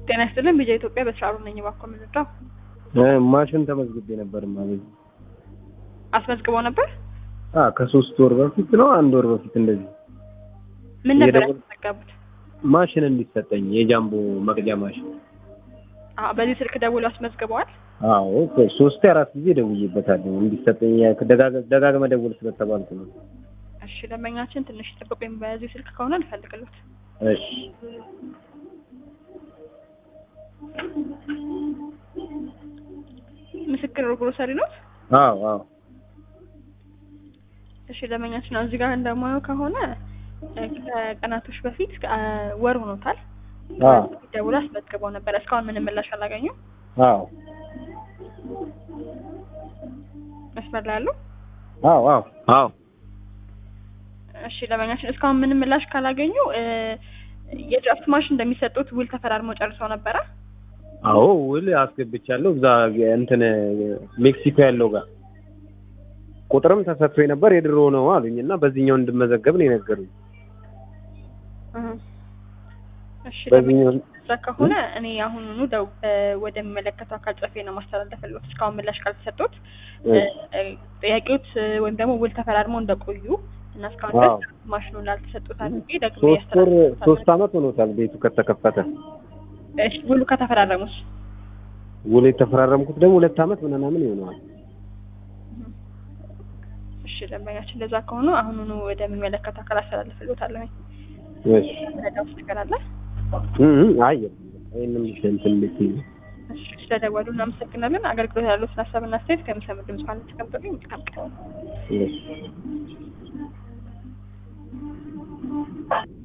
ጤና ይስጥልን ቢጃ ኢትዮጵያ በስራሩ ነኝ። እባክዎ የምንረዳው ማሽን ተመዝግቤ ነበር ማለት አስመዝግበው ነበር። አ ከሶስት ወር በፊት ነው አንድ ወር በፊት እንደዚህ ምን ነበር የደወል- ያስመዘገቡት? ማሽን እንዲሰጠኝ የጃምቦ መቅጃ ማሽን። አዎ፣ በዚህ ስልክ ደውሎ አስመዝግበዋል። አዎ ሶስት አራት ጊዜ ደውዬበታለሁ እንዲሰጠኝ ደጋግ- ደጋግመህ ደውል ስለተባልኩ ነው። እሺ ደንበኛችን ትንሽ ጠብቁኝ። በዚህ ስልክ ከሆነ ልፈልግሎት። እሺ ምስክር ግሮሰሪ ነው። አዎ አዎ እሺ ደንበኛችን እዚህ ጋር እንደማየው ከሆነ እ፣ ከቀናቶች በፊት እ፣ ወር ሆኖታል። አዎ ደውሎ አስመዝግበው ነበር። እስካሁን ምንም ምላሽ አላገኙም። አዎ መስመር ላይ ያሉ አዎ አዎ አዎ እሺ ደንበኛችን እስካሁን ምንም ምላሽ ካላገኙ እ፣ የድራፍት ማሽን እንደሚሰጡት ውል ተፈራርመው ጨርሰው ነበረ። አዎ ውል አስገብቻለሁ እዛ እንትን ሜክሲኮ ያለው ጋር ቁጥርም ተሰጥቶ ነበር የድሮ ነው አሉኝ እና በዚህኛው እንድመዘገብ ነው የነገሩኝ። እህ። እሺ በዚህኛው እዛ ከሆነ እኔ አሁኑኑ ደው እ፣ ወደሚመለከተው አካል ጽፌ ነው ማስተላለፍልዎት። እስካሁን ምላሽ ካልተሰጡት እ፣ እ፣ ጥያቄዎት እ፣ ወይም ደግሞ ውል ተፈራርመው እንደቆዩ እና እስካሁን አዎ። ድረስ ማሽኑ ላልተሰጡት አድርጌ ደግሞ ሶስት ወር ሶስት አመት ሆኖታል ቤቱ ከተከፈተ። እሺ ውሉ ከተፈራረሙት ውል የተፈራረምኩት ደግሞ ሁለት አመት ምናምን ይሆነዋል። እሺ ደንበኛችን እንደዛ ከሆኑ አሁኑኑ ወደሚመለከተው አካል አስተላልፍልዎታለሁ። እሺ ረዳው ነገር አለ። እ እ አይ ይሄንም እንትን ልትይ እሺ ስለደወሉ እናመሰግናለን። አገልግሎት ያሉትን ሀሳብና አስተያየት ከምሰሙ ድምጽ ማለት ተቀምጠልኝ መልካም ቀን። እሺ